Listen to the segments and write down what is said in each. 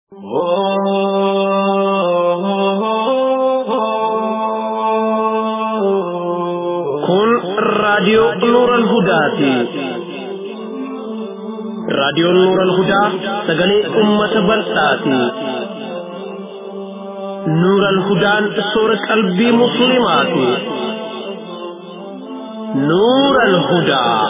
Kun raadiyoo Nuuran Hudaati. Raadiyoon Nuuran Hudaa sagalee uummata bal'aati. Nuuran Hudaan soora qalbii musliimaati. Nuuran Hudaa.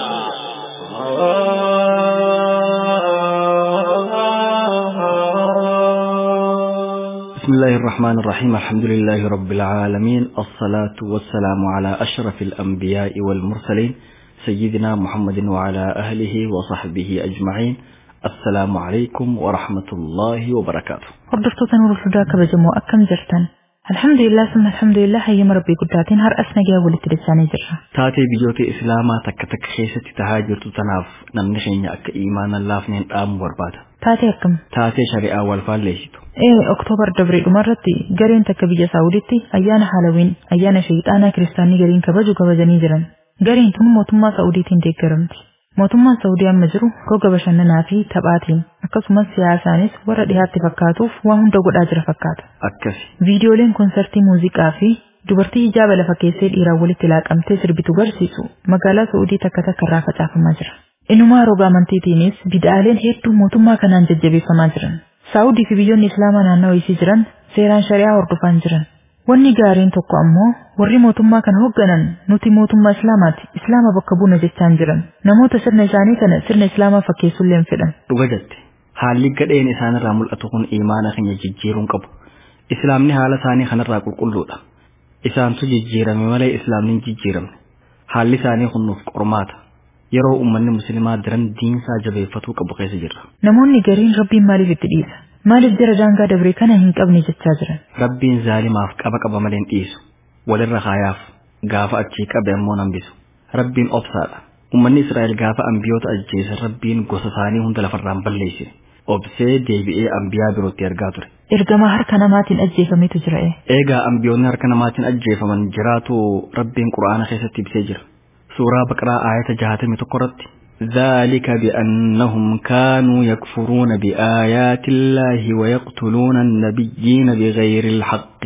بسم الله الرحمن الرحيم الحمد لله رب العالمين الصلاة والسلام على أشرف الأنبياء والمرسلين سيدنا محمد وعلى أهله وصحبه أجمعين السلام عليكم ورحمة الله وبركاته Hordoftoota Nuurul Hudaa kabajamoo akkam jirtan? Alhamdulillah summa alhamdulillah hayyama rabbii guddaatiin har'as nagaa walitti dachaanii jirra. taatee biyyoota islaamaa takka takka keessatti tahaa jirtu tanaaf namni keenya akka iimaana laafneen dhaamu barbaada Taatee akkam? taatee shari'aa wal faalleessitu Ee Oktoobar dabree dhumarratti gareen takka biyya Saawuditti ayyaana Haalawiin ayyaana sheexaanaa kiristaanii gariin kabaju kabajanii jiran. Gareen tun mootummaa Saawudiitiin deeggaramti. Mootummaan Saawudii amma jiru roga bashannanaa fi taphaatiin akkasumas siyaasaanis warra dhiyaatti fakkaatuuf waan hunda godhaa jira fakkaata. akkasi Viidiyooleen konsertii muuziqaa fi dubartii ijaaba lafa keessee dhiiraan walitti laaqamtee sirbitu garsiisu magaalaa Saa'udii takka takka irraa facaafamaa jira. Inumaa roga amantiitiinis bid'aaleen hedduu mootummaa kanaan jajjabeeffamaa jiran. Saa'udii fi biyyoonni Islaamaa naannawaa isii jiran seeraan shari'aa hordofaa jiran. Wanni gaariin tokko ammoo warri mootummaa kana hoogganan nuti mootummaa Islaamaati Islaama bakka buuna jechaan jiran. Namoota sirna isaanii kana sirna Islaamaa fakkeessullee hin fedhan. dhuga jette haalli gadheen isaanirraa mul'atu kun iimaana keenya jijjiiruun qabu islaamni haala isaanii kanarraa qulqulluudha isaantu jijjiirame malee islaamni hin jijjiiramne haalli isaanii kun nuuf qormaata yeroo ummanni musliimaa diran diinsaa jabeeffatuu qabu keessa jirra Namoonni gariin rabbiin maaliif itti dhiisa? Maaliif jara daangaa dabree kana hin qabne jechaa jiran? rabbiin zaalimaaf qaba qaba malee hin dhiisu walirra kaayaaf gaafa achii qabe ammoo nambisu rabbiin obsaadha ummanni israa'el gaafa ambiyoota ajjeesan rabbiin gosa isaanii hunda lafarraan balleessine obsee deebi'ee ambiyaa birootti ergaa ture Ergamaa harka namaatiin ajjeefametu jira ee. Eegaa ambiyoonni harka namaatiin ajjeefaman jiraatu rabbiin quraana keessatti ibsee jira. Suuraa baqraa aayata jahatamii tokko irratti. ذلك بأنهم كانوا يكفرون بآيات الله ويقتلون النبيين بغير الحق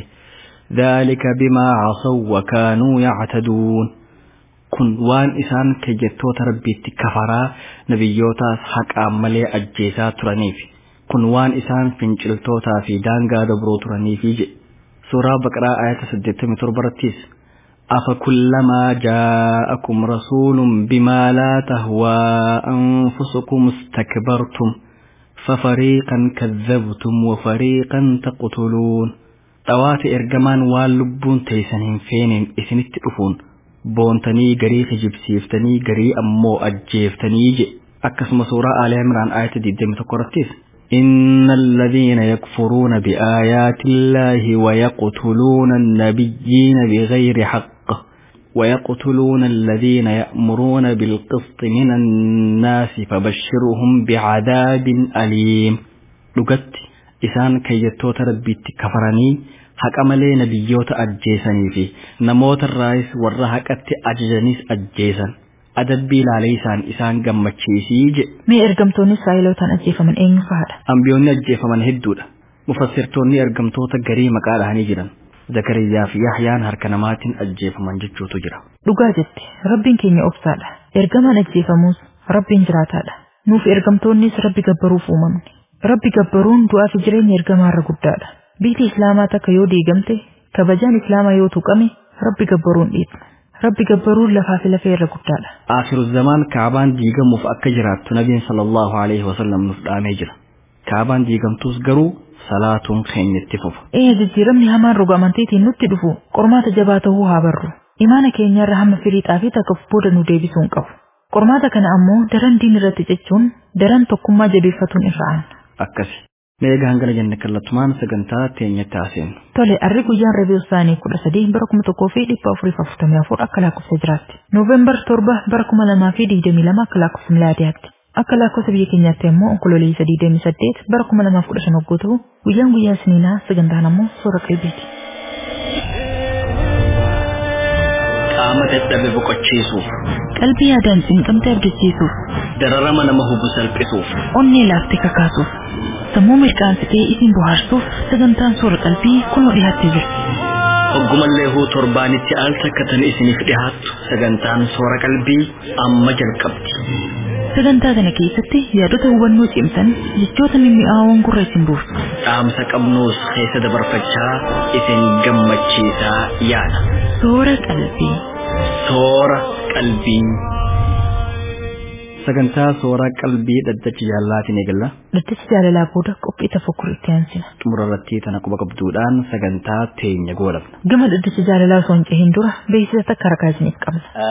ذلك بما عصوا وكانوا يعتدون kun waan isaan keeyyattoota rabbiitti kafaraa nabiyyootaas haqaan malee ajjeesaa turaniif kun waan isaan finciltootaa fi daangaa dabroo turaniifi jedhe suuraa baqraa ayata 87 irrattis أفكلما جاءكم رسول بما لا تهوى أنفسكم استكبرتم ففريقا كذبتم وفريقا تقتلون طوات إرجمان واللبون تيسنين فين إسنت أفون boontanii garii kijibsiiftanii garii ammoo ajjeeftanii je akkasuma suuraa aalee imraan ayata 21 irrattis إن الذين يكفرون بآيات الله ويقتلون النبيين بغير حق ويقتلون الذين يأمرون بالقسط من الناس فبشرهم بعذاب أليم لقد إسان كيتوت ربي كفرني haqa malee nabiyyoota ajjeesanii fi namoota irraayis warra haqatti ajajanis ajjeesan adabbii ilaalee isaan isaan gammachiisii jedhe Mee ergamtoonni Israa'elootaan ajjeefaman eenyu fa'aadha? ambiyoonni ajjeefaman hedduudha mufassirtoonni ergamtoota garii maqaa dhahanii jiran zakariyaa fi yahyaan harka namaatiin ajjeefaman jechuutu jira Dhugaa jette rabbiin keenya obsaadha. Ergamaan ajjeefamus rabbiin jiraataadha. Nuuf ergamtoonnis rabbi gabbaruuf uumamne. Rabbi gabbaruun du'aa fi jireenya ergamaarra guddaadha. Biyyi Islaamaa takka yoo diigamte kabajaan Islaamaa yoo tuqame rabbi gabbaruun dhiibna. Rabbi gabbaruun lafaa fi lafee irra guddaadha. Aakiru zamaan kaabaan diigamuuf akka jiraattu nabiin sallallahu alaihi wasallam nuuf dhaamee jira kaabaan diigamtus garuu salaatuun keenya itti fufa Ee jijjiiramni hamaan roga amantiitiin nutti dhufu qormaata jabaa ta'uu haa barru. Imaana keenyarra hamma firiixaa fi takka booda nu deebisuu hin qabu. Qormaata kana ammoo daran diin irratti cichuun daran tokkummaa jabeeffatuun irra aana. akkasi meegaa hangana jenne kallattumaan sagantaa teenyatti haaseenu Tole, arri guyyaan Rabiu Saanii kudha sadii bara kuma tokkoo fi dhibba afurii fi afurtamii afur akka lakkoofsa jiraatti. Nooveembar torba bara kuma lamaa fi digdamii lama akka lakkoofsa milaadiyaatti. Akka lakkoofsa biyya keenyaatti immoo onkololeessa digdamii saddeet bara kuma lamaaf kudha shan hogguu ta'u guyyaan guyyaa isiniinaa sagantaan ammoo soora qalbiiti. qaama dadhabe boqochiisuuf Qalbii yaadaan cinqamte abdachiisuuf, dararama nama hubu salphisuuf onnee laaftee kakaasuuf sammuu mirqaansitee isin bohaarsuuf sagantaan soora qalbii kunoo dhiyaattee jirti hoggumallee huu torbaanitti al takkatan isiniif dhihaattu sagantaan soora qalbii amma jalqabdi sagantaa kana keessatti yaadota hubannoo cimsan jechoota mimmi'aawoon gurra isin buusu dhaamsa qabnuus keessa dabarfachaa isin gammachiisaa yaada soora qalbii soora qalbii sagantaa soora qalbii dhaddacha jaallaatiin eegalla dhaddacha jaalalaa booda qophii tafakkur itti aansina xumura irratti tana quba qabduudhaan sagantaa teenya goolabna gama dhaddacha jaalalaa osoo hin cehin dura beeksisa takka harkaa isiniif qabna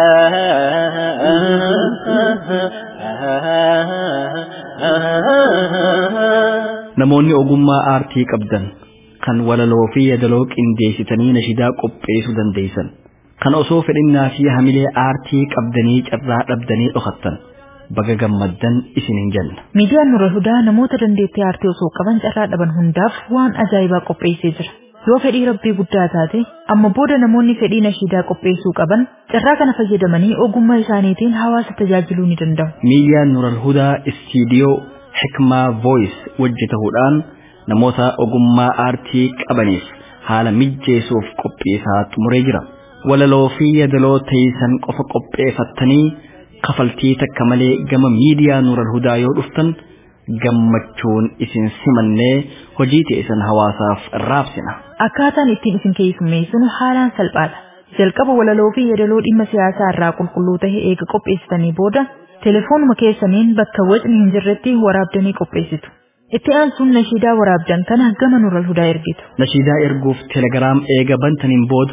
namoonni ogummaa aartii qabdan kan walaloo fi yadaloo qindeessitanii nashidaa qopheessuu dandeessan kan osoo fedhinnaa fi hamilee aartii qabdanii carraa dhabdanii dhokattan baga gammaddan isin hin jenna miidiyaan nura hudaa namoota dandeettii aartii osoo qaban carraa dhaban hundaaf waan ajaa'ibaa qopheessee jira yoo fedhii rabbii guddaa taate amma booda namoonni fedhii nashiidaa qopheessuu qaban carraa kana fayyadamanii ogummaa isaaniitiin hawaasa tajaajiluu ni danda'u miidiyaan nural hudaa istiidiyoo hikmaa voice hojjetahuudhaan namoota ogummaa aartii qabaniif haala mijjeessuuf qopheessaa xumuree jira walaloo fi yadaloo teessan qofa qopheeffattanii kafaltii takka malee gama miidiyaa nural hudaa yoo dhuftan gammachuun isin simannee hojii teessan hawaasaaf raabsina. akkaataan ittiin isin keessummeessinu haalaan salphaadha jalqaba walaloo fi yadaloo dhimma siyaasaa irraa qulqulluu ta'e eega qopheessitanii booda telefoonuma keessaniin bakka wacni hin jirretti waraabdanii qopheessitu. Itti aansuun nashiidaa waraabdan kana gama nural hudaa ergitu. Nashiidaa erguuf telegiraam eega bantaniin booda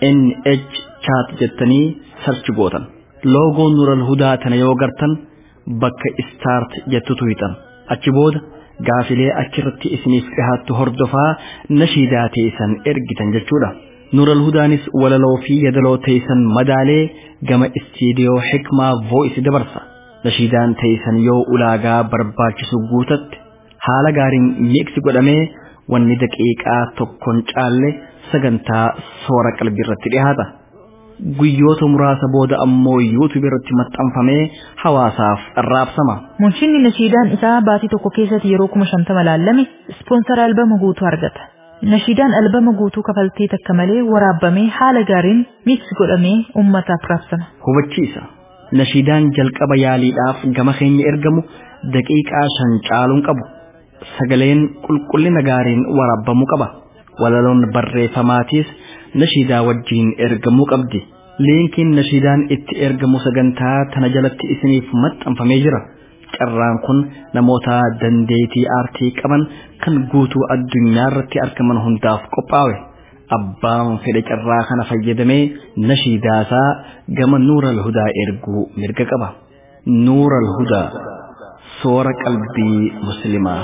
NH chat jettanii sarchi gootan. Loogoon nural hudaa tana yoo gartan bakka start jettutu hixan. Achi booda gaafilee achirratti isiniif dhihaattu hordofaa nashiidaa teessan ergitan jechuudha. Nural hudaanis walaloo fi yadaloo teessan madaalee gama istiidiyoo hikmaa voice dabarsa. Nashiidaan teessan yoo ulaagaa barbaachisu guutatte haala gaariin miiksi godhamee wanni daqiiqaa tokkoon caalle sagantaa soora qalbii irratti dhihaata. Guyyoota muraasa booda ammoo yuutuub irratti maxxanfamee hawaasaaf raabsama. Munshinni nashiidaan isaa baatii tokko keessatti yeroo kuma shantama laalame ispoonsara albama guutuu argata. Nashiidaan albama guutuu kafaltii takka malee waraabamee haala gaariin miiksi godhamee uummataaf raabsama. Hubachiisa. Nashiidaan jalqaba yaaliidhaaf gama keenya ergamu daqiiqaa shan caaluun qabu. Sagaleen qulqullina gaariin waraabamuu qaba. Walaloon barreeffamaatiis nashiidaa wajjiin ergamuu qabdi. Liinkiin nashiidaan itti ergamu sagantaa tana jalatti isiniif maxxanfamee jira. Carraan kun namoota dandeetii aartii qaban kan guutuu addunyaa irratti argaman hundaaf qophaa'e. Abbaan fedhe carraa kana fayyadamee nashiidaasaa gama nuural hudaa erguu mirga qaba. Nuural hudaa soora qalbii muslimaa.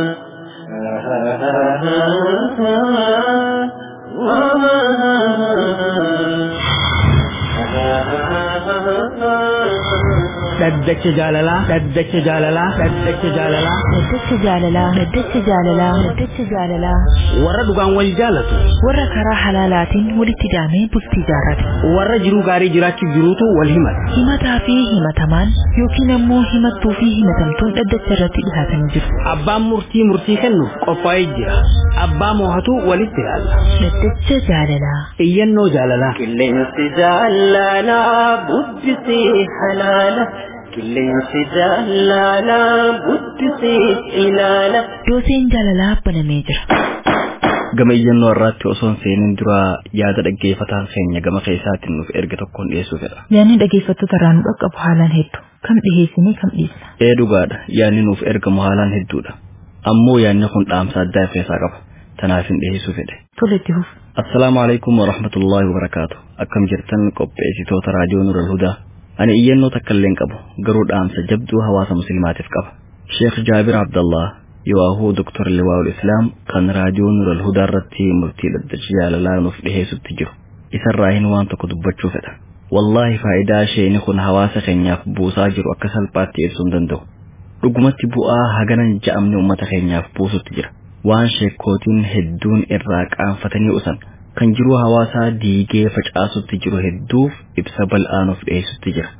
dhaddacha jaalalaa dhaddacha jaalalaa dhaddacha jaalalaa Dhaddacha jaalalaa Dhaddacha jaalalaa Dhaddacha jaalalaa warra dhugaan wal jaalatu warra karaa halaalaatiin walitti daamee bultii jaarrate warra jiruu gaarii jiraachuuf jiruutu wal himata himataa fi himatamaan yookiin ammoo himattuu fi himatamtuun dhaddacha irratti dhihaatanii jiru. abbaan murtii murtii kennuuf qophaa'ee jira abbaa moohatu walitti ilaalla Dhaddacha jaalalaa iyyannoo jaalalaa qilleensi jaalalaa bubbisee halaala qilleensi jaalalaa bubbisee ilaala dooseen jaalalaa banamee jira. Gama iyyannoo irratti osoo hin seenin dura yaada dhaggeeffataan keenya gama keessaatiin nuuf erga tokkoon dhiyeessuu fedha. Yaanni dhaggeeffattoota irraa nu dhaqqabu haalaan hedduu kam dhiheessinee kam dhiisna. Ee dhugaadha yaanni nuuf ergamu haalaan hedduudha. Ammoo yaanni kun dhaamsa addaa of keessaa qaba. Tanaaf hin dhiyeessuu fedhe. Tole itti fufu. Assalaamu alaikum wa rahmatullahi wa barakaatu. Akkam jirtan qopheessitoota raadiyoo Nural Hudaa. Ani iyyannoo takka illee hin qabu garuu dhaamsa jabduu hawaasa musliimaatiif qaba. Sheekh Jaabir Abdallah yoo Dr. Liwaa'ul Islaam kan raadiyoo Nural Hudaa irratti murtii dhaddacha jaalalaa nuuf dhiheessutti jiru. Isarraa hin waan tokko dubbachuu fedha. Wallaahi faayidaa isheen kun hawaasa keenyaaf buusaa jiru akka salphaatti ibsuu hin danda'u. Dhugumatti bu'aa haganan ja'amni uummata keenyaaf buusutti jira. Waan sheekkootiin hedduun irraa qaanfatanii usan kan jiruu hawaasaa diigee facaasutti jiru hedduuf ibsa bal'aa nuuf dhiyeessutti jira.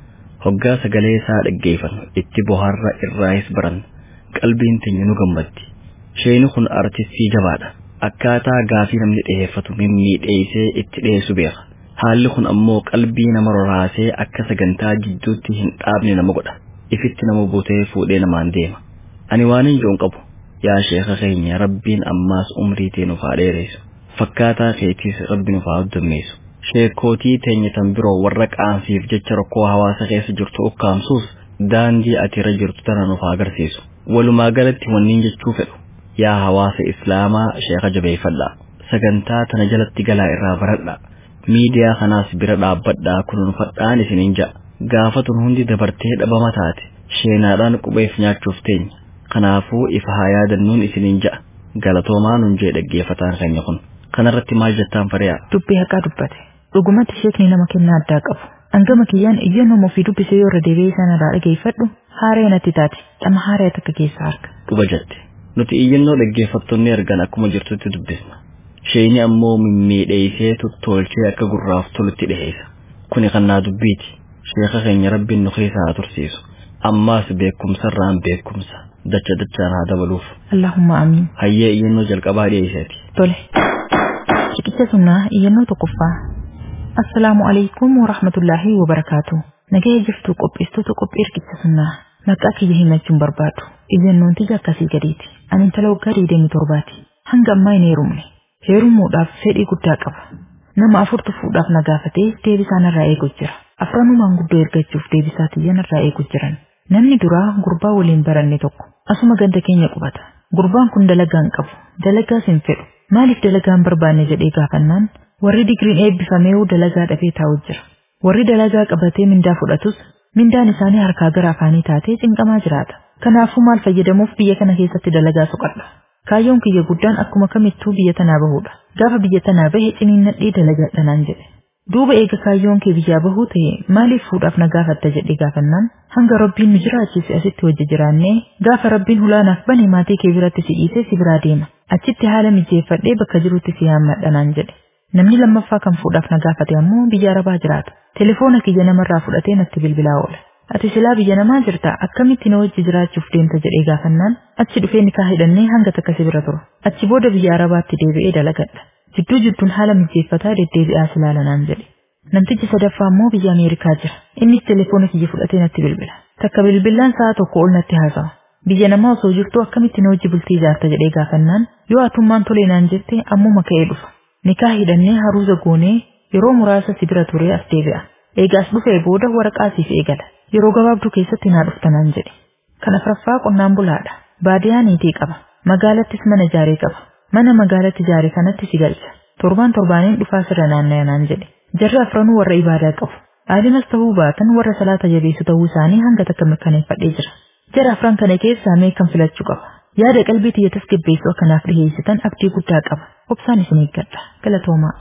hoggaa sagalee isaa dhaggeeffannu itti bohaarra irraayis baran qalbiin teenya nu gammaddi sheeni kun artistii jabaadha akkaataa gaafii namni dhiyeeffatu mimmiidheessee itti dhiyeessu beeka haalli kun ammoo qalbii nama roraasee akka sagantaa jidduutti hin dhaabne nama godha ifitti nama butee fuudhee namaan deema ani waan hin joon qabu yaa sheeka keenya rabbiin ammaas umrii tee nuuf haa dheeressu fakkaataa keetiis rabbi nuuf haa hoddummeessu sheekootii teenya tan biroo warra qaansiif jecha rakkoo hawaasa keessa jirtu ukkaamsuus daandii ati irra jirtu tana nuuf haa agarsiisu walumaa galatti wanniin jechuu fedhu yaa hawaasa islaamaa sheeka jabeeffadhaa sagantaa tana jalatti galaa irraa baradhaa miidiyaa kanaas bira dhaabbadhaa kunuunfadhaan isiniin ja'a gaafatun hundi dabartee dhabama taate sheenaadhaan qubeef nyaachuuf teenya kanaafuu ifa haa yaadannuun isiniin ja'a galatoomaa nun jee dhaggeeffataan keenya kun kanarratti maal jettaan fariyaa dubbii haqaa dubbate dhugumatti sheekni nama kennaa addaa qabu hangama kiyyaan iyyannoo ofii dubbisee yoo irra deebi'ee isaan irraa dhageeffadhu haaree natti taate dhama haaree takka keessaa harka dhuba jette nuti iyyannoo dhaggeeffattoonni argan akkuma jirtutti dubbisna sheeni ammoo mimmiidheessee tuttolchee akka gurraaf tolutti dhiheessa kuni kannaa dubbiiti sheeka keenya rabbiin nu keessaa haa tursiisu ammaas beekumsarraan beekumsa dacha dachaan haa dabaluuf Allahumma amiin hayyee iyyannoo jalqabaa dhiyeesseeti tole riqicha sunnaa iyyannoo tokkoffaa assalaamu alaikum wa rahmatullaahi wa barakaatu nagaya jirtu qopheessitoota qophii riqicha sunnaa maqaa kiyya himachuun barbaadu iyyannoon tiyya akkasii gadiiti ani intala waggaa digdamii torbaati hanga ammaa hin heerumne heerumuudhaaf fedhii guddaa qaba nama afurtu fuudhaaf na gaafatee deebisaa narraa eegu jira afranumaan guddoo ergachuuf deebisaa tiyya narraa eegu jiran namni duraa gurbaa waliin baranne tokko asuma ganda keenya qubata gurbaan kun dalagaa hin qabu dalagaas hin fedhu maaliif dalagaa hin barbaanne jedhee gaafannaan warri digiriin eebbifameewu dalagaa dhabee taa'u jira warri dalagaa qabatee mindaa fudhatus mindaan isaanii harkaa gara afaanii taatee cinqamaa jiraata kanaafuu maal fayyadamuuf biyya kana keessatti dalagaa soqadha kaayyoon kiyya guddaan akkuma kamittuu biyya tanaa bahuudha gaafa biyya tanaa bahe ciniinnadhee dalagadha naan jedhe duuba eega kaayyoon kee biyyaa bahuu ta'e maaliif fuudhaaf na gaafatta jedhee gaafannaan hanga rabbiin nu jiraachise asitti wajji jiraannee gaafa rabbiin hulaanaaf bane maatii kee biratti si dhiisee si biraa deema achitti haala mijeeffadhee bakka jirutti si yaammadha naan jedhe namni lammaffaa kan fuudhaaf na gaafate ammoo biyya arabaa jiraata telefoona kiyya namarraa fudhatee natti bilbilaa oola ati silaa biyya namaa jirta akkamitti na wajji jiraachuuf deemta jedhee gaafannaan achi dhufee nikaa hidhannee hanga takka si bira turu achi booda biyya arabaatti deebi'ee dalagadha jidduu jidduun haala mijeeffataa deddeebi'aa silaala naan jedhe namtichi sadaffaa ammoo biyya ameerikaa jira innis telefoona kiyya fudhatee natti bilbila takka bilbilaan sa'a tokko ol natti haasawa biyya namaa osoo jirtu akkamitti na wajji bultii ijaarta jedhee gaafannaan yoo atummaan tolee naan jette ammuma ka'ee dhufa nikaa hidhannee haruuza goonee yeroo muraasa si bira turee as deebi'a eegaas dhufee booda waraqaa siif eegala yeroo gabaabduu keessatti naa dhuftanaan jedhe kan afraffaa qonnaan bulaadha baadiyaa niitii qaba magaalattis mana ijaaree qaba mana magaalatti ijaare kanatti si galcha torbaan torbaaniin dhufaa sirra naanna'aa naan jedhe jarri afranuu warra ibaadaa qabu aadinas ta'uu baatan warra salaata jabeessu ta'uu isaanii hanga takka mirkaneeffadhee jira jara afran kana keessaa mee kan filachuu qaba yaada qalbii tiyya tasgabbeessu akkanaaf dhiheessitan abdii guddaa qaba obsaan isin eeggadha galatoomaa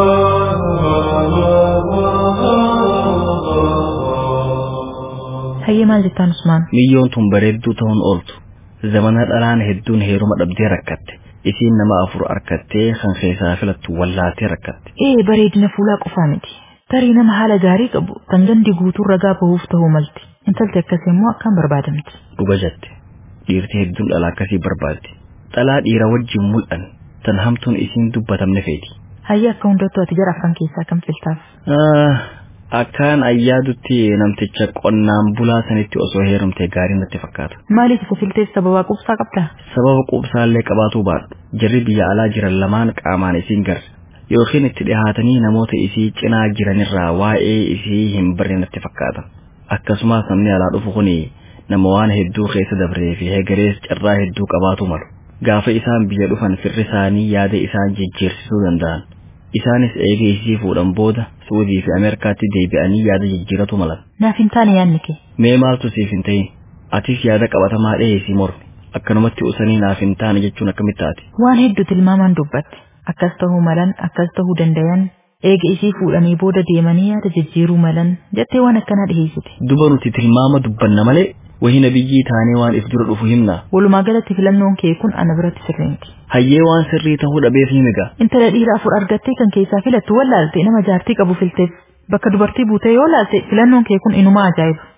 hayyee maal jettaan usmaan miyyoon tun bareedduu ta'uun ooltu zamana dhalaan hedduun heeruma dhabdee rakkatte isiin nama afur arkattee kan keessaa filattu wallaatee rakkatte ee bareedina fuulaa qofaa miti tarii nama haala gaarii qabu kan gandi guutuu ragaa bahuuf ta'uu malti intalti akkasii immoo akkaan barbaadamti dhuga jette dhiirti hedduun dhalaa akkasii barbaaddi dhalaa dhiira wajjin mul'an tan hamtuun isiin dubbatamne feeti hayyee akka hundattuu ati jara afran keessaa kan filtaaf akkaan ayyaadutti namticha qonnaan bulaa sanitti osoo heerumte gaarii natti fakkaata maaliif isa filteef sababaa qubsaa qabdaa sababa quubsaallee qabaatuu baadhu jarri biyya alaa jiran lamaan qaamaan isiin garre yookiin itti dhihaatanii namoota isii cinaa jiranirraa waa'ee isii hin barre natti fakkaata akkasumas namni alaa dhufu kun nama waan hedduu keessa dabree fi hegerees carraa hedduu qabaatu malu gaafa isaan biyya dhufan firri isaanii yaada isaan jijjiirsisuu danda'an isaanis eega isii fuudhan booda suudii fi ameerikaatti deebi'anii yaada jijjiiratu malan naaf hin taane yaadni kee mee maaltu siif hin ta'in atis yaada qabatamaa dhiheessii mormi akkanumatti usanii naaf hin taane jechuun akkamitti taate waan hedduu tilmaamaan dubbatte akkas ta'uu malan akkas ta'uu dandayan eega isii fuudhanii booda deemanii yaada jijjiiruu malan jettee waan akkanaa dhiheessite duba nuti tilmaama dubbanna malee wahina biyyii taanee waan if dura dhufu himna walumaa galatti filannoon kee kun ana biratti sirriinti hayyee waan sirrii ta'uu dhabeef himiga intala dhiira afur argattee kan keessaa filattu wallaalte nama jaartii qabu filteef bakka dubartii buutee yoo laalte filannoon kee kun inuma ajaa'iba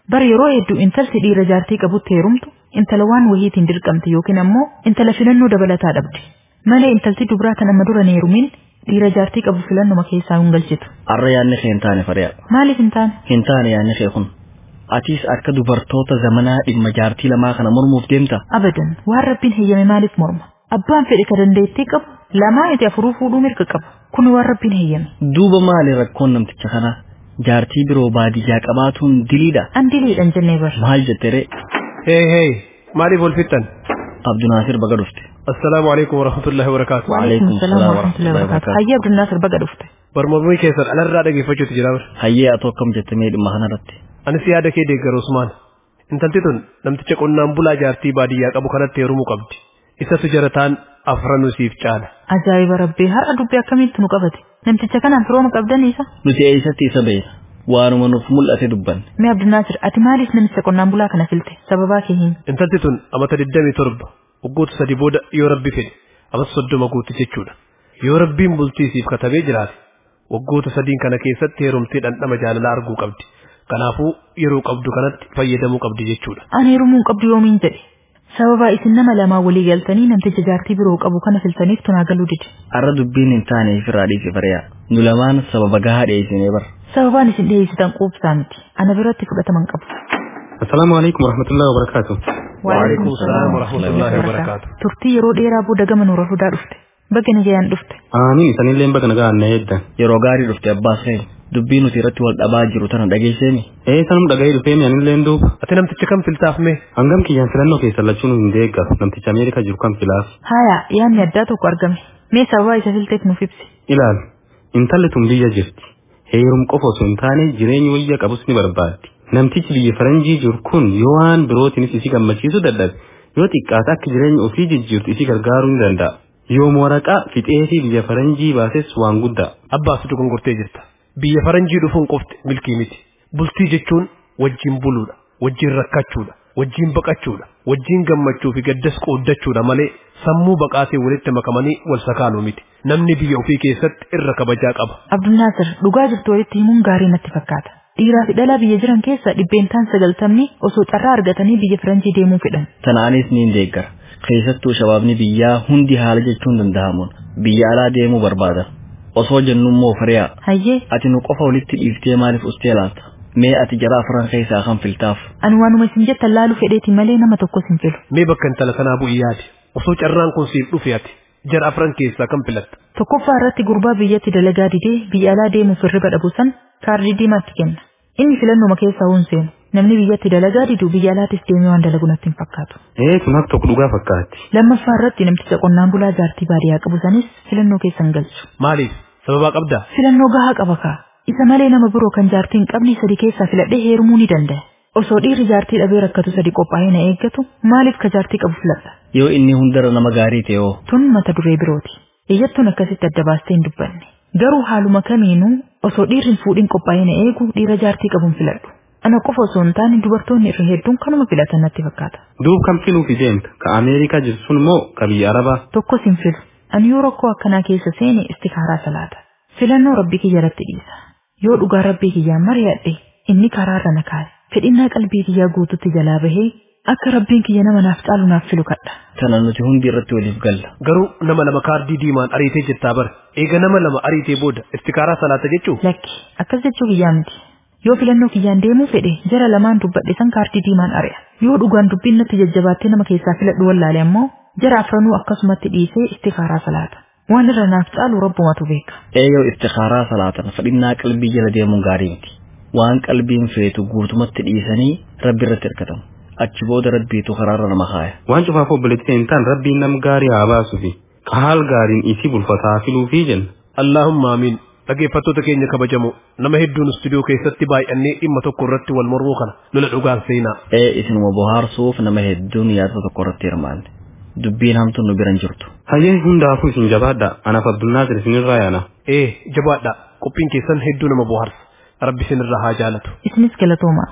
Bara yeroo hedduu intalti dhiira jaartii qabutti heerumtu intala waan wahiitiin dirqamte yookiin ammoo intala filannoo dabalataa dhabdi. Malee intalti dubraa tan amma dura hin heerumin dhiira jaartii qabu filannuma keessaa hin galchitu. Arra yaadni kee hin taane fari'a. Maaliif hin taane? Hin taane yaadni kee kun. Atiis akka dubartoota zamanaa dhimma jaartii lamaa kana mormuuf deemta. Abadan waan rabbiin heeyyame maaliif morma? Abbaan fedhe ka dandeettii qabu lamaa iti afuruu fuudhuu mirga qaba. Kun waan rabbiin heeyyame. Duuba maali rakkoon namticha kanaa? Jaartii biroo baadiyyaa qabaatuun diliidha. An diliidhan jennee bar. Maal jettere? Hee hee maaliif wal fixxan? Abdunaasir baga dhufte. Assalaamu alaikum warahmatullahi wabarakaatu. Waalaikum salaam salaam wa rahmatullahi wa warahmatullahi barakaatu. wabarakaatu. Hayyee Abdunnaasir baga dhufte. Barmoomii keessan alarraa dhageeffachuutu jira bara. Hayyee atoo akkam jettamee dhimma kanarratti. Anis yaada kee deeggaru Usmaan. Intalti tun namticha qonnaan bulaa jaartii baadiyyaa qabu kanatti heerumuu qabdi. Isatu jarataan afranuu siif caala. Ajaa'iba rabbii har'a dubbii akkamitti nu qabate? Namticha kanaan firooma qabdaniisa? Nuti eessatti isa beena. Waanuma nuuf mul'ate dubbanne. Mee Abdunnaasir ati maaliif namicha qonnaan bulaa kana filte? Sababaa kee himi. Intalti tun amata 27 waggoota sadi booda yoo rabbi fedhe amata soddoma guutti jechuudha. Yoo rabbiin bultii siif katabee jiraate waggoota sadiin kana keessatti heerumtee dhandhama jaalalaa arguu qabdi. Kanaafuu yeroo qabdu kanatti fayyadamuu qabdi jechuudha. Ani heerumuu hin qabdu yoomiin jedhe. Sababaa isin nama lamaa walii galtanii namticha jaartii biroo qabu kana filtaniif tunaa galuu dide. Arra dubbiin hin taane firaa dhiise fari'a. Nu lamaan sababa gahaa dhiyeessinee bara. Sababaan isin dhiyeessitan quubsaa miti. Ana biratti fudhataman qabu. Assalaamu alaikum warahmatullahi wabarakatuh. Waalaikum salaam warahmatullahi wabarakaatu. Turtii yeroo dheeraa booda gama nuura fudaa dhufte. Baga nagayaan dhufte. Amiin isanillee baga nagaa na eeddan. Yeroo gaarii dhufte abbaas kee. Dubbii nuti irratti wal dhabaa jiru tana dhageesseemi. Ee sanum dhaga'ee dhufee mi anillee duuba. Ati namticha kam filtaaf mee? Hangam kiyyaan filannoo keessa lachuun hin deeggaru namticha Ameerikaa jiru kan filaaf. Haaya yaadni addaa tokko argame. Mee sababaa isa filteef nuuf ibsi. Ilaal intalli tun biyya jirti. Heerum qofa osoo hin taane jireenya wayya qabus ni barbaaddi. Namtichi biyya faranjii jiru kun yoo waan birootiinis isi gammachiisu dadhabe yoo xiqqaate akka jireenya ofii jijjiirtu isi gargaaruu ni danda'a. Yoom waraqaa fixee fi biyya faranjii baases waan guddaa. Abbaas dogongortee jirta. Biyya faranjii dhufuun qofti milkii miti. Bultii jechuun wajjin buluudha, wajjin rakkachuudha, wajjin baqachuudha, wajjin gammachuu fi gaddas qooddachuudha malee sammuu baqaatee walitti makamanii wal sakaanuu miti. Namni biyya ofii keessatti irra kabajaa qaba. Abdunnaasir dhugaa jirtu walitti himuun gaarii natti fakkaata. Dhiiraa fi dhalaa biyya jiran keessa dhibbeentaan sagaltamni osoo carraa argatanii biyya faranjii deemuu fedhan. Tanaanis ni deeggara. Keessattuu shabaabni biyyaa hundi haala jechuun danda'amuun biyya alaa deemuu barbaada. Osoo jennummoo fari'a. Hayyee Ati nu qofa walitti dhiiftee maaliif ustee laata? Mee ati jara afran keessaa kan filtaaf? ani waanuma isin jettan laaluu fedheeti malee nama tokkos hin filu. Mee bakka intala kanaa bu'ii yaadi. Osoo carraan kun siif dhufe ati jara afran keessaa kan filatta. Tokkoffaa irratti gurbaa biyyatti dalagaa didee biyya alaa deemuuf hirriba dhabu san kaardii diimaatti kenna. Inni filannuma keessaa hin seenu. Namni biyyatti dalagaa didu biyya alaatis deemee waan dalagu natti hin fakkaatu. Ee tun akka tokko dhugaa fakkaatti. Lammaffaa irratti namticha qonnaan bulaa jaartii baadiyyaa qabu sanis filannoo keessan galchu. Maaliif? Sababaa qabdaa? Filannoo gahaa qaba kaa. Isa malee nama biroo kan jaartii hin qabne sadi keessaa filadhee heerumuu ni danda'a. Osoo dhiirri jaartii dhabee rakkatu sadi qophaa'ee na eeggatu maaliif ka jaartii qabu filadha? Yoo inni hundarra nama gaarii ta'e hoo? Tun mata duree birooti. Iyyattuun akkasitti adda baastee hin dubbanne. Garuu haaluma kamiinuu osoo dhiirri hin fuudhin qophaa'ee na eegu dhiira jaartii qabuun filadhu. Ana qofa osoo hin taane dubartoonni irra hedduun kanuma filatan natti fakkaata. Duub kam filuufi deemta? Ka Ameerikaa jiru sun moo ka biyya Arabaa? Tokkos hin filu. Ani yoo rakkoo akkanaa keessa seene istikaaraa salaata. Filannoo rabbii kiyya irratti dhiisa. Yoo dhugaa rabbii kiyyaan mari'adhe inni karaarra na kaa'e. Fedhinnaa qalbii kiyyaa guututti jalaa bahee akka rabbiin kiyya nama naaf caalu naaf filu kadha. Tana nuti hundi irratti waliif galla. Garuu nama lama kaardii diimaan ariitee jettaa bara. Eega nama lama ariitee booda istikaaraa salaata jechuu? Lakki akkas jechuu kiyyaa miti. Yoo filannoo kiyyaan deemuu fedhe jara lamaan dubbadhe san kaardii diimaan ari'a. Yoo dhugaan dubbiin natti jajjabaattee nama keessaa filadhu wallaale ammoo jara afranuu akkasumatti dhiisee istikaaraa salaata. Waan irra naaf caalu rabbumatu beeka. Eeyyoo istikaaraa salaatan fedhinnaa qalbii jala deemuun gaarii miti. Waan qalbiin feetu guutumatti dhiisanii rabbi irratti hirkatamu. Achi booda rabbiitu karaarra nama kaaya. Waan cufaaf obboleetti hin taane rabbiin nam gaarii haa baasuu fi ka haal gaariin isii bulfataa filuufi jenna. Allahumma amiin. Dhaggeeffattoota keenya kabajamoo nama hedduun istuudiyoo keessatti baay'annee dhimma tokko irratti wal mormuu kana lola dhugaan seenaa. Ee isinuma bohaarsuuf nama hedduun yaada tokko irratti hirmaanne. Dubbiin hamtuun nu biran jirtu. Hayyee hundaafuu isin jabaadha. Anaaf Abdulnaasir isinirraa yaana. Ee jabaadha qophiin keessan hedduu nama bohaarsa. Rabbi isinirraa haa jaalatu. Isinis galatooma.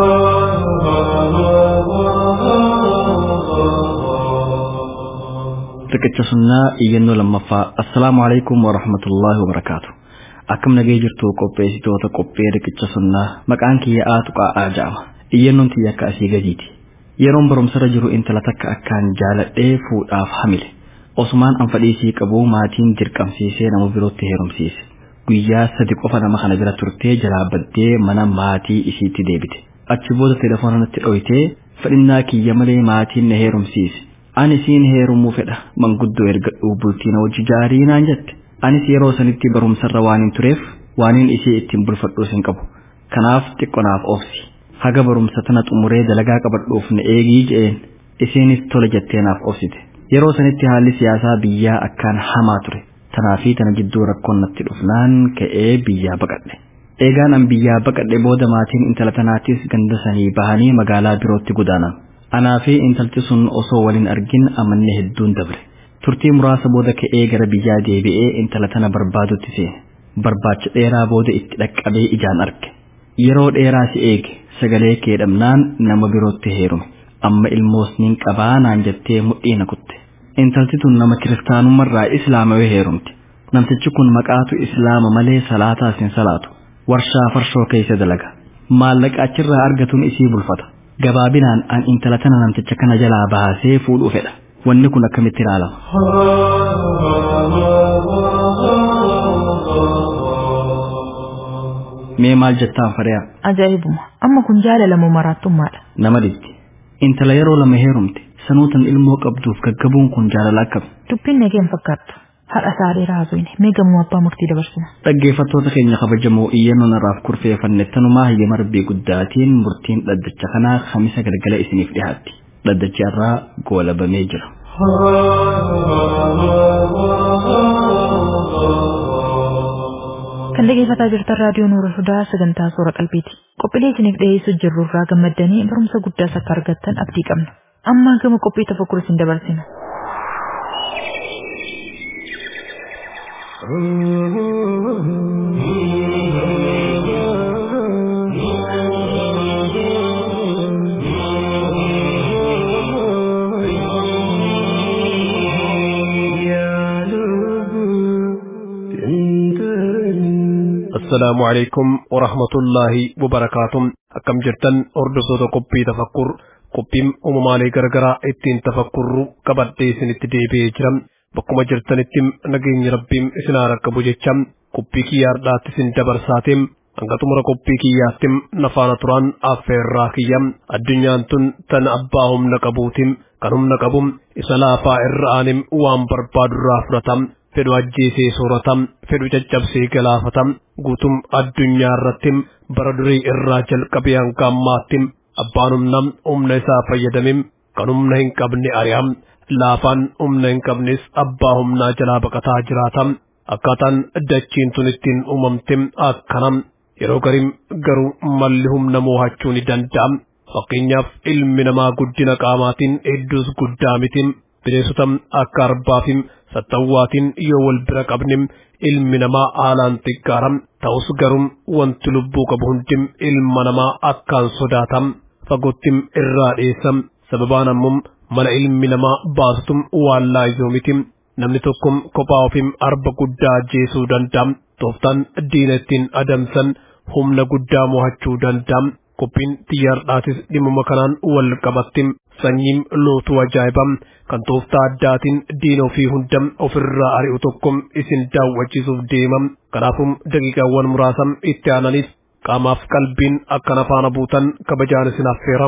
Riqicha sunnaa iyyannoo lammaffaa. Assalaamu alaikum wa rahmatullaahi wa barakaatu. Akkam nagee jirtu qopheessitoota qophee riqicha sunnaa maqaan kiyya aatu qaa'aa ja'ama. iyyannoon tiyya akka asii gadiiti yeroon barumsarra jiru intala takka akkaan jaaladhee fuudhaaf hamile osumaan an fadhiisii qabu maatiin dirqamsiisee nama birootti heerumsiise guyyaa sadi qofa nama kana bira turtee jalaa baddee mana maatii isiitti deebite achi booda telefoona natti dhoyitee fedhinnaa kiyya malee maatiin na heerumsiise ani siin heerumuu fedha manguddoo ergadhuu bultii na wajji jaarii naan jette anis yeroo sanitti barumsarra waan hin tureef waaniin isii ittiin bulfadhuus hin qabu kanaaf xiqqonaaf obsi haga barumsa tana xumuree dalagaa qabadhuuf na eegii je'een isiinis tola jettee naaf obsite yeroo sanitti haalli siyaasaa biyyaa akkaan hamaa ture tanaa fi tana jidduu rakkoon natti dhufnaan ka'ee biyyaa baqadhe eegaan an biyyaa baqadhe booda maatiin intala tanaattis ganda sanii bahanii magaalaa birootti godaanan anaa fi intalti sun osoo waliin argin amanne hedduun dabre turtii muraasa booda ka'ee gara biyyaa deebi'ee intala tana barbaadutti seene barbaacha dheeraa booda itti dhaqqabee ijaan arge yeroo dheeraa si eege sagalee kee dhabnaan nama birootti heerume amma ilmoos nin qabaa naan jettee mudhii na kutte intalti tun nama kiristaanummarraa islaamawee heerumti namtichi kun maqaatu islaama malee salaataas hin salaatu warshaa farshoo keessa dalaga maallaqa achirraa argatuun isii bulfata gabaabinaan an intala tana namticha kana jalaa baasee fuudhuu fedha wanni kun akkamitti ilaalama mee maal jettaan fariyaa Ajaa'ibuma amma kun jaalala moo maraattummaadha. nama dhitti intala yeroo lama heerumte sanuutan ilmoo qabduuf gaggabuun kun jaalala akkami Dubbiin nageen fakkaattu. Har'a isaa dheeraa haasofne mee gamoo abbaa murtii dabarsina. dhaggeeffattoota keenya kabajamoo iyyannoon irraaf kurfeeffanne tanumaa hayyama rabbii guddaatiin murtiin dhaddacha kanaa kamisa galgala isiniif dhiyaatti dhaddachi irraa goolabamee jira. Kan dhaggeeffataa jirtan raadiyoo Nuura Hudaa sagantaa Soora Qalbiiti. Qophiilee isiniif dhiyeessuu jirru irraa gammaddanii barumsa guddaas akka argattan abdii qabna. Amma gama qophii tafakkur isin dabarsina. السلام عليكم ورحمة الله وبركاته أكم جرتن أردسو قبي تفكر قبيم أممالي غرغرا اتين تفكر كبدي سنتدي بيجرم بكما جرتن اتم نغين ربيم اسنا ركبو جيشم قبي كي ياردات سن دبرساتم hanga xumura qophii kiyyaattim nafaana turaan affeerraa kiyyam addunyaan tun tan abbaa humna qabuutim kan humna qabum isa laafaa irra aanim waan barbaadurraa fudhatam fedhu ajjeesee sooratam fedhu caccabsee galaafatam guutum addunyaa irrattim bara durii irraa jalqabee hanga ammaattim abbaan humnam humna isaa fayyadamim kan humna hin qabne ari'am laafaan humna hin qabnes abbaa humnaa jalaa baqataa jiraatam akkaataan dachiin tun ittiin uumamtim akkanam yeroo garim garuu malli humna moo'achuu ni danda'am fakkeenyaaf ilmi namaa guddina qaamaatiin hedduus guddaa mitim bineensota akka arbaafim sattawwaatiin yoo wal bira qabnim ilmi namaa haalaan xiqqaaram ta'us garuu wanti lubbuu qabu hundim ilma namaa akkaan sodaatam fagoottim irraa dheessam sababaan ammoo mala ilmi namaa baasutum waan laayyoo mitim namni tokko kophaa ofim arba guddaa ajjeesuu danda'am tooftaan diina ittiin adamsan humna guddaa mo'achuu danda'am qophiin xiyyaardhaatis dhimma kanaan wal qabattim sanyiin lootuu ajaa'ibam kan tooftaa addaatiin diina ofii hunda ofirraa ari'u tokko isin daawwachiisuuf deemam kanaafum daqiiqaawwan muraasam itti aananiif qaamaaf qalbiin akkan afaana buutan kabajaan isin affeeram.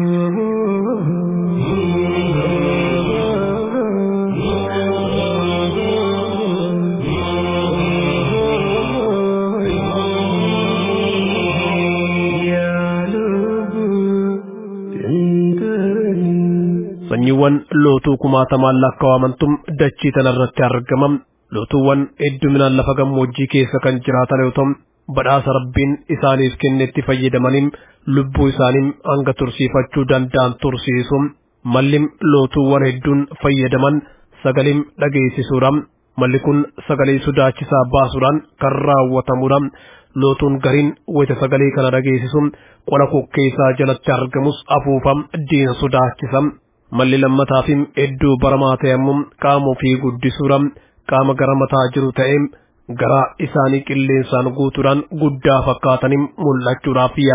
sanyiiwwan lootuu kumaatamaan lakkaa'amantum dachii tanarratti argamam lootuuwwan hedduminaan lafa gammoojjii keessa kan jiraatan yoo ta'u badhaasa rabbiin isaaniif kennetti fayyadamaniin lubbuu isaanii hanga tursiifachuu danda'an tursiisu mallim lootuuwwan hedduun fayyadaman sagalee dhageessisuudhaan malli kun sagalee sodaachisaa baasuudhaan kan raawwatamudha lootuun gariin wayita sagalee kana dhageessisu qola kokkeessaa jalatti argamus afuufam diina sodaachisa malli lammataafim hedduu baramaa ta'e ammoo qaama ofii guddisuudhaan qaama gara mataa jiru ta'e garaa isaanii qilleensaan guutuudhaan guddaa fakkaatanii mul'achuudhaaf yaalu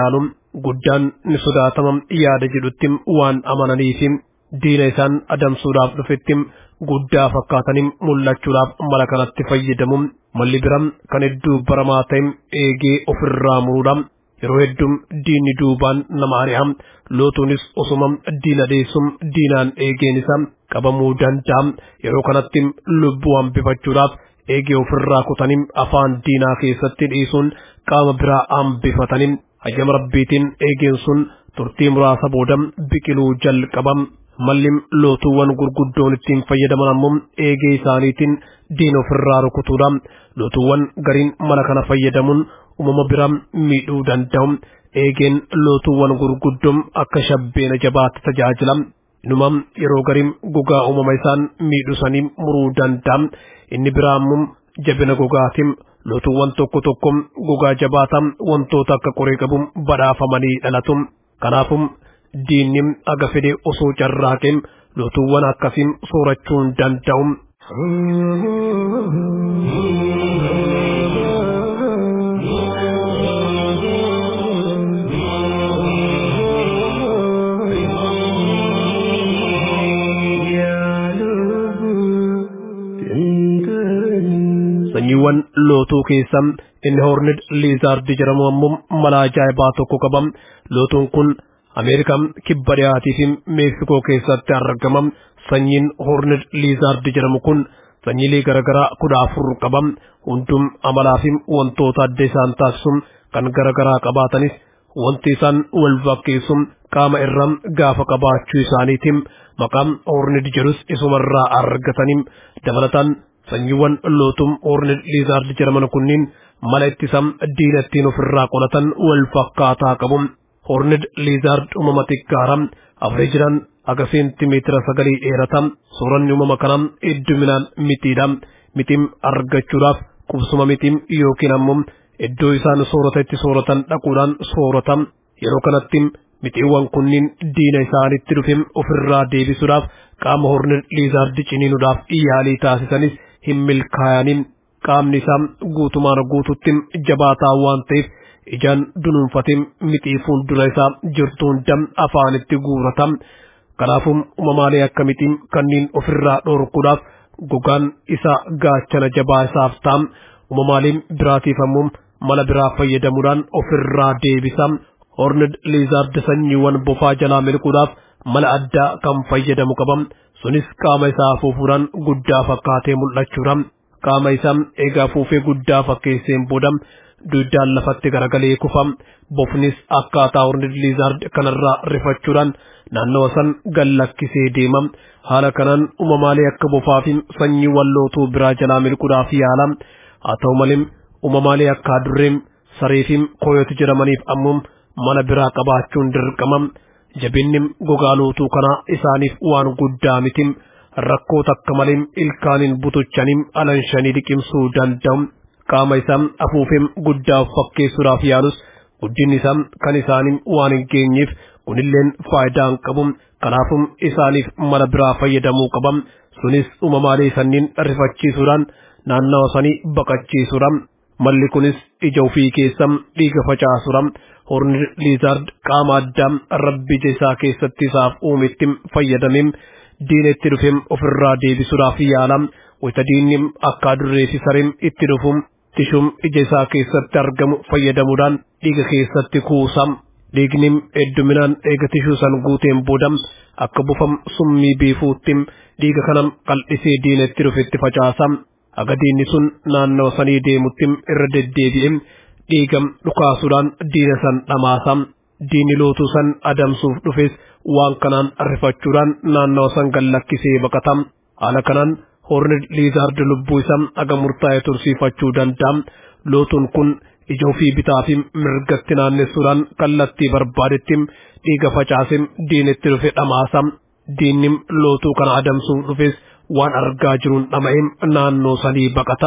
guddaan ni sodaatama yaada jedhutti waan amananiif diina isaan adamsuudhaaf dhufetti guddaa fakkaatanii mul'achuudhaaf mala kanatti fayyadamu malli biraa kan hedduu baramaa ta'e eegee ofirraa muruudha yeroo hedduu diinni duubaan nama ari'a lootuunis osuma diina dheessum diinaan eegeen isaa qabamuu danda'a yeroo kanatti lubbuu hambifachuudhaaf eegee ofirraa kutanii afaan diinaa keessatti dhiisuun qaama biraa hambifatanii hayyama rabbiitiin eegeen sun turtii muraasa booda biqiluu jalqaba malli lootuuwwan gurguddoon ittiin fayyadaman ammoo eegee isaaniitiin diina ofirraa rukutuudha lootuuwwan gariin mala kana fayyadamuun uumama biraa miidhuu danda'u eegeen lootuuwwan gurguddoon akka shabbeena jabaatti tajaajila inuma yeroo gariin gogaa uumama isaan miidhusanii muruu danda'a inni biraa ammoo jabina gogaatiin lootuuwwan tokko tokko gogaa jabaata wantoota akka qoree qabu badhaafamanii dhalatu kanaafuu diinni aga fedhe osoo carraaqeen lootuuwwan akkasiin soorachuun danda'u. sanyiiwwan lootuu keessa inni hoornid liizaardi jedhamu ammoo mala ajaa'ibaa tokko qaba lootuun kun ameerikaa kibba dhiyaatii fi meeksikoo keessatti argama sanyiin hoornid liizaardi jedhamu kun sanyiilee garaagaraa kudha afur qaba hundum amalaa fi wantoota adda isaan taasisu kan garaagaraa qabaatanis wanti isaan wal fakkeessu qaama irraa gaafa qabaachuu isaaniitiin maqaan hoornid jedhus isumarraa argatanii dabalataan sanyiiwwan lootum hoornid liizaardi jedhaman kunniin mala ittisa diina ittiin ofirraa qolatan wal fakkaataa qabu hoornid liizaard uumama xiqqaara afreejiraan aga seentimeetira sagalii dheerata sooranni uumama kanaa hedduminaan mitiidha mitiin argachuudhaaf qubsuma mitiin yookiin ammoo iddoo isaan soorata itti sooratan dhaquudhaan soorata yeroo kanatti mitiiwwan kunniin diina isaanitti dhufe ofirraa deebisuudhaaf qaama hoornid liizaardi ciniinuudhaaf yaalii taasisanis hin milkaa'aniin qaamni isaa guutumaan guututti jabaataa waan ta'eef ijaan dunuunfatee mixii fuuldura isaa jirtu hunda afaanitti guurata kanaafuu uumamaalee akka mixiin kanneen ofirraa dhorkuudhaaf gogaan isaa gaachana jabaa isaaf ta'a uumamaaleen biraatiif ammoo mala biraa fayyadamuudhaan ofirraa deebisa hornid liizaard sanyiiwwan bofaa jalaa milquudhaaf mala addaa kan fayyadamu qaba sunis qaama isaa afuufuudhaan guddaa fakkaatee mul'achuudha qaama isaa eegaa afuufee guddaa fakkeesseen booda duudaan lafatti garagalee kufa bofnis akkaataa hornid liizaard kanarraa rifachuudhaan naannawa san gallakkisee deema haala kanaan uumamaalee akka bofaa fi sanyii wallootuu biraa jalaa milquudhaaf yaala haa ta'u malee uumamaalee akka adurreem saree fi koyoti jedhamaniif ammoo mala biraa qabaachuun dirqama jabinni gogaa lootuu kanaa isaaniif waan guddaa miti rakkoo takka malee ilkaaniin butuchanii alanshanii liqimsuu danda'u qaama isaa afuufee guddaa fakkeessuudhaaf yaalus guddinni isaa kan isaanii waan hin geenyeef kunilleen faayidaa hin qabu kanaafuu isaaniif mala biraa fayyadamuu qaba sunis uumamaalee sanniin rifachiisuudhaan naannawa sanii baqachiisuudha malli kunis ija ofii keessa dhiiga facaasuudha horni liizaard qaama addaa rabbi ija isaa keessatti isaaf uumetti fayyadamee diina itti dhufe ofirraa deebisuudhaaf yaala wayita diinni akka adurree fi sareen itti dhufu tishuun ija isaa keessatti argamu fayyadamuudhaan dhiiga keessatti kuusa dhiigni hedduminaan eega tishuu san guuteen booda akka bufam summii biifuutti dhiiga kana qal'isee diina itti dhufetti facaasa aga diinni sun naannawa sanii deemutti irra deddeebi'e dhiiga dhukaasuudhaan diina san dhamaasa diinni lootuu san adamsuuf dhufes waan kanaan rifachuudhaan naannawa san gallakkisee baqata haala kanaan horni liizaard lubbuu isaa aga murtaa'e tursiifachuu danda'a lootuun kun ija ofii bitaa fi mirgatti naannessuudhaan kallattii barbaadetti dhiiga facaasee diinetti dhufe dhamaasa diinni lootuu kana adamsuuf dhufes waan argaa jiruun dhama'ee naannoo sanii baqata.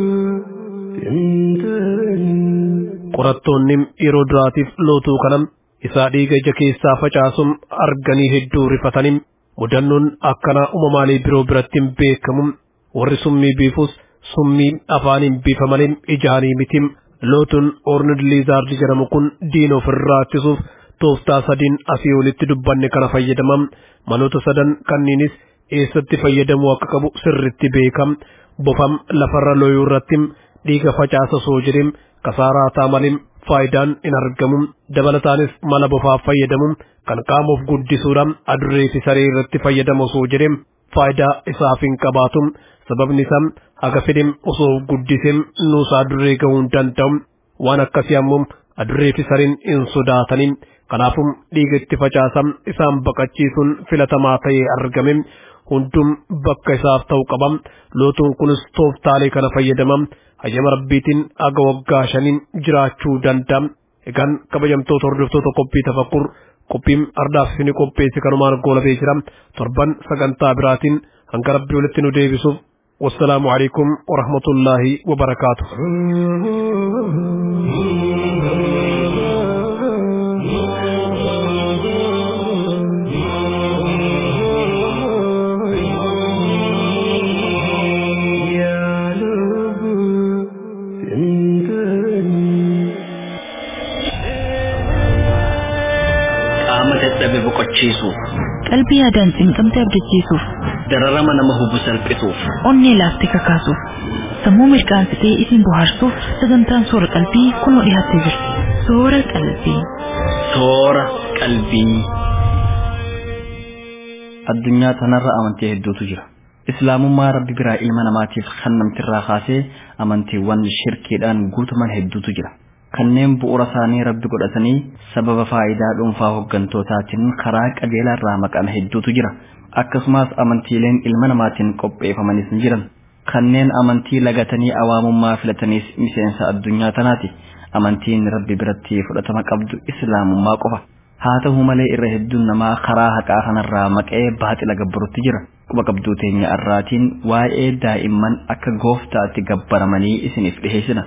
qorattoonni yeroo duraatiif lootuu kana isaa dhiiga ija keessaa facaasuun arganii hedduu rifatanii mudannoon akkanaa uumamaalee biroo biratti hin beekamu warri summii biifus summii afaaniin biifa malee ijaanii mitim lootuun ornud liizaardi jedhamu kun diina ofirraa ittisuuf tooftaa sadiin asii olitti dubbanne kana fayyadamam maloota sadan kanniinis eessatti fayyadamuu akka qabu sirritti beekam bofam lafarra looyuu irratti dhiiga facaasa soo jedhem kasaaraa taa malee faayidaan hin argamu dabalataanis mala bofaaf fayyadamu kan qaamoof guddisuudha adurree fi saree irratti fayyadamu osoo jedhem faayidaa isaaf hin qabaatu sababni isaa haga fedhem osoo guddisem nuusaa adurree gahuu hin danda'u waan akkasii ammoo adurree fi sareen hin sodaatanii kanaafuu dhiiga itti facaasam isaan baqachiisuun filatamaa ta'ee argame hundum bakka isaaf ta'u qabam lootuun kunis tooftaalee kana fayyadamam hayyama rabbiitiin aga waggaa shaniin jiraachuu danda'a egaan kabajamtoota hordoftoota qophii tafakkur qophiin ardaaf isinii qopheesse kanumaan goolabee jira torban sagantaa biraatiin hanga rabbii walitti nu deebisuuf والسلام عليكم ورحمة الله وبركاته qaama dadhabe boqochiisuuf qalbii yaadaan cinqamte abdachiisuuf dararama nama hubu salphisuuf onnee laaftee kakaasuuf sammuu mirqaansitee isin bohaarsuuf sagantaan soora qalbii kunoo dhiyaattee jirti soora qalbii soora qalbii addunyaa tanarra amantii hedduutu jira islaamummaa rabbi biraa ilma namaatiif kan namtirraa kaasee amantiiwwan shirkiidhaan guutaman hedduutu jira kanneen bu'uura isaanii rabbi godhatanii sababa faayidaa dhuunfaa hoggantootaatiin karaa qajeelaa irraa maqan hedduutu jira akkasumas amantiileen ilma namaatiin qopheeffamanis ni jiran kanneen amantii lagatanii awaamummaa filataniis miseensa addunyaa tanaati amantiin rabbi biratti fudhatama qabdu islaamummaa qofa haa ta'u malee irra hedduun namaa karaa haqaa kanarraa maqee baaxila gabbarutti jira quba qabduu teenya arraatiin waa'ee daa'imman akka gooftaatti gabbaramanii isiniif dhiheessina.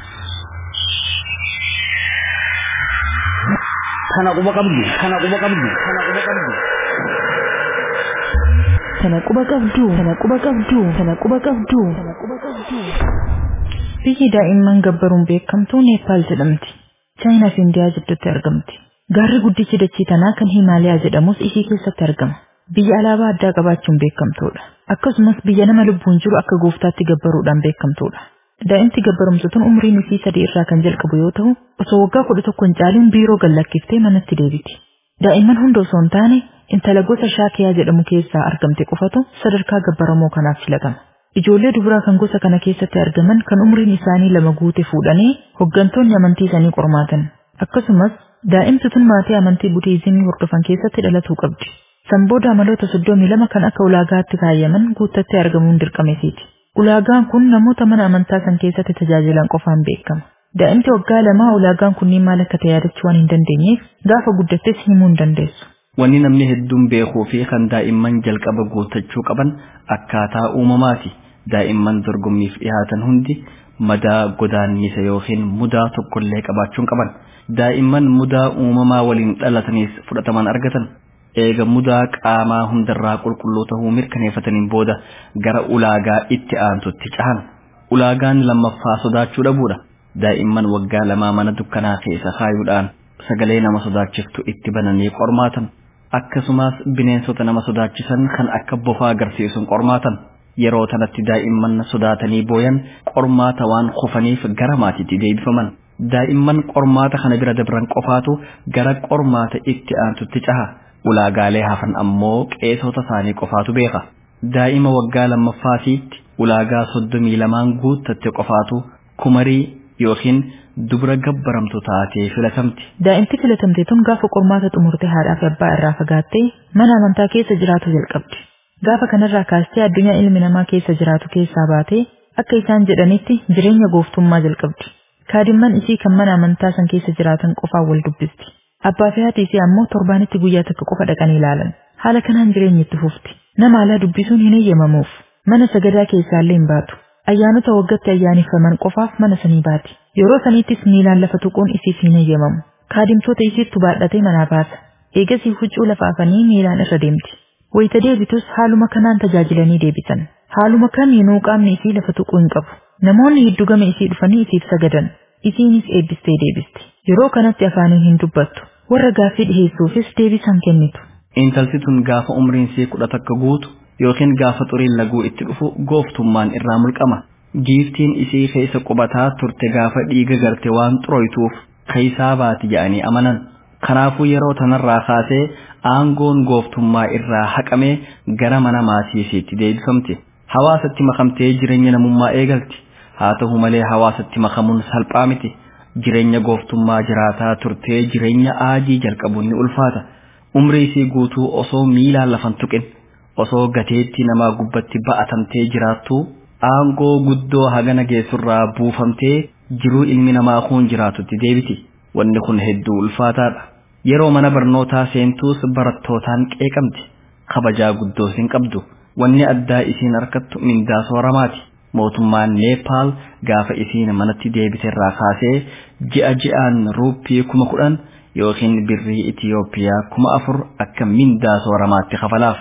kana quba qabdu kana quba qabdu kana quba qabdu Tana quba qabdu, tana quba qabdu, tana quba qabdu, tana quba qabdu. Biyyi daa'imman gabbaruun beekamtuu Neepaal jedhamti. Chaayinaa fi Indiyaa jidduutti argamti. Gaarri guddichi dachii tanaa kan Himaalayaa jedhamus ishii keessatti argama. Biyya alaabaa addaa qabaachuun beekamtuudha. Akkasumas biyya nama lubbuun jiru akka gooftaatti gabbaruudhaan beekamtuudha. Daa'imti gabbarumsu tun umriin isii sadii irraa kan jalqabu yoo ta'u, osoo waggaa kudha tokko hin caaliin biiroo gallakkiftee manatti deebiti. Daa'imman hunda osoo hin taane intala gosa shaakiyaa jedhamu keessaa argamte qofatu sadarkaa gabbaramoo kanaaf filatama. Ijoollee dubaraa kan gosa kana keessatti argaman kan umriin isaanii lama guute fuudhanii hoggantoonni amantii isaanii qormaatan. Akkasumas daa'imti tun maatii amantii budiizimii hordofan keessatti dhalatuu qabdi. Sanbooda amaloota soddomii lama kan akka ulaagaatti kaayyaman guuttattee argamuun dirqamesiiti. Ulaagaan kun namoota mana amantaa san keessatti tajaajilan qofaan beekama. Daa'imti waggaa lamaa ulaagaan kunniin maal akka ta'e yaadachuu waan hin dandeenyeef gaafa guddattes himuu hin dandeessu. Wanni namni hedduun beekuu fi kan daa'imman jalqaba guutachuu qaban akkaataa uumamaati. Daa'imman dorgommiif dhiyaatan hundi madaa godaannisa yookiin mudaa tokkollee qabaachuun qaban. Daa'imman mudaa uumamaa waliin dhalataniis fudhataman argatan. Eega mudaa qaamaa hundarraa qulqulluu ta'uu mirkaneeffataniin booda gara ulaagaa itti aantutti cahan. Ulaagaan lammaffaa sodaachuu dhabuudha. Daa'imman waggaa lamaa mana dukkanaa keessa kaayuudhaan sagalee nama sodaachiftu itti bananii qormaatan. akkasumas bineensota nama sodaachisan kan akka bofaa agarsiisuun qormaatan yeroo tanatti daa'imman sodaatanii booyan qormaata waan kufaniif gara maatiitti deebifaman daa'imman qormaata kana bira dabran qofaatu gara qormaata itti aantutti caha ulaagaalee hafan ammoo qeesota isaanii qofaatu beeka daa'ima waggaa lammaffaatiitti ulaagaa soddomii lamaan guuttatte qofaatu kumarii yookiin dubra gabbaramtu taatee filatamti. Daa'imti filatamte tun gaafa qormaata xumurte haadhaa fi abbaa irraa fagaattee mana amantaa keessa jiraatu jalqabdi. Gaafa kanarraa kaastee addunyaa ilmi namaa keessa jiraatu keessaa baatee akka isaan jedhanitti jireenya gooftummaa jalqabdi. Kaadimman isii kan mana amantaa san keessa jiraatan qofaan wal dubbisti. Abbaa fi haati isii ammoo torbaanitti guyyaa tokko qofa dhaqanii ilaalan. Haala kanaan jireenya itti fufti. Nama alaa dubbisuun hin eeyyamamuuf. Mana sagadaa keessaallee hin baatu. Ayyaanota waggatti ayyaaneffaman qofaaf mana sanii baati. Yeroo saniittis miilaan lafa tuquun isiif hin eeyyamamu. Kaadimtoota isiittu baadhatee manaa baasa. Eegasii huccuu lafa afanii miilaan irra deemti. Wayita deebitus haaluma kanaan tajaajilanii deebisan. Haaluma kamiinuu qaamni isii lafa tuquu hin qabu. Namoonni hedduu gama isii dhufanii isiif sagadan. Isiinis eebbistee deebisti. Yeroo kanatti afaaniin hin dubbattu. Warra gaaffii dhiheessuufis deebisan kennitu. Intalti tun gaafa umriin ishee kudha takka guutu yookiin gaafa xuriin laguu itti dhufu gooftummaan irraa mulqama. Giiftiin isii keessa qubataa turte gaafa dhiiga garte waan xuroytuuf keessaa baati jedhanii amanan. Kanaafuu yeroo tanarraa kaasee aangoon gooftummaa irraa haqamee gara mana maatii isheetti deebifamte. Hawaasatti makamtee jireenya namummaa eegalti. Haa ta'u malee hawaasatti makamuun salphaa miti. Jireenya gooftummaa jiraataa turtee jireenya aajii jalqabuun ni ulfaata. Umrii isii guutuu osoo miilaan lafan tuqin osoo gateetti namaa gubbatti ba'atamtee jiraattu aangoo guddoo hagana geessurraa buufamtee jiruu ilmi namaa kun jiraatutti deebiti. Wanni kun hedduu ulfaataadha. Yeroo mana barnootaa seentuus barattootaan qeeqamti. Kabajaa guddoos hin qabdu. Wanni addaa isiin harkattu mindaa sooramaati. Mootummaan Neepaal gaafa isiin manatti deebiterraa kaasee ji'a ji'aan ruuppii kuma kudhan yookiin birrii Itiyoophiyaa kuma afur akka mindaa sooramaatti kafalaaf.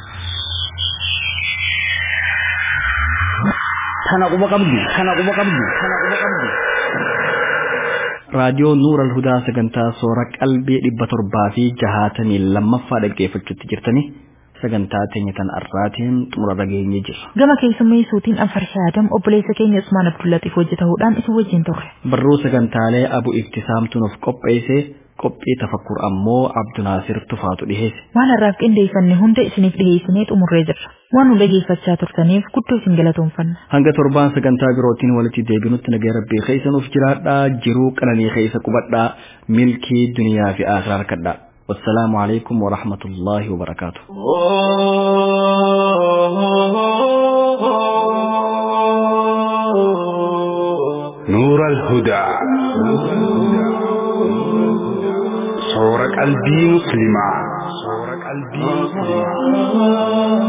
Tana quba qabdu, tana quba qabdu, tana quba qabdu. raadiyoo nuur alhudaa sagantaa soora qalbii dhibba torbaa fi jahaatamii lammaffaa dhaggeeffachuutti jirtanii sagantaa teenya tan arraatiin xumura dhageenye jirra. Gama keessummeessuutiin Anfarshaa Adam obboleessa keenya Usmaan Abdullaxiif hojjetahuudhaan isin wajjin turre. Barruu sagantaalee abu ibtisaamtu nuuf qopheesse qophii tafakkur ammoo Abdunaasir Tufaatu dhiheesse. Waan har'aaf qindeeffanne hunda isiniif dhiheessinee xumurree jirra. Waan nu dhageeffachaa turtaniif guddoo isin galatoomfanna. Hanga torbaan sagantaa birootiin walitti deebinutti nagaa rabbii keessa nuuf jiraadhaa jiruu qananii keessa qubadhaa milkii duniyaa fi akhiraa harkadhaa. والسلام عليكم ورحمة الله وبركاته نور الهدى صور قلبي مسلما صور قلبي مسلما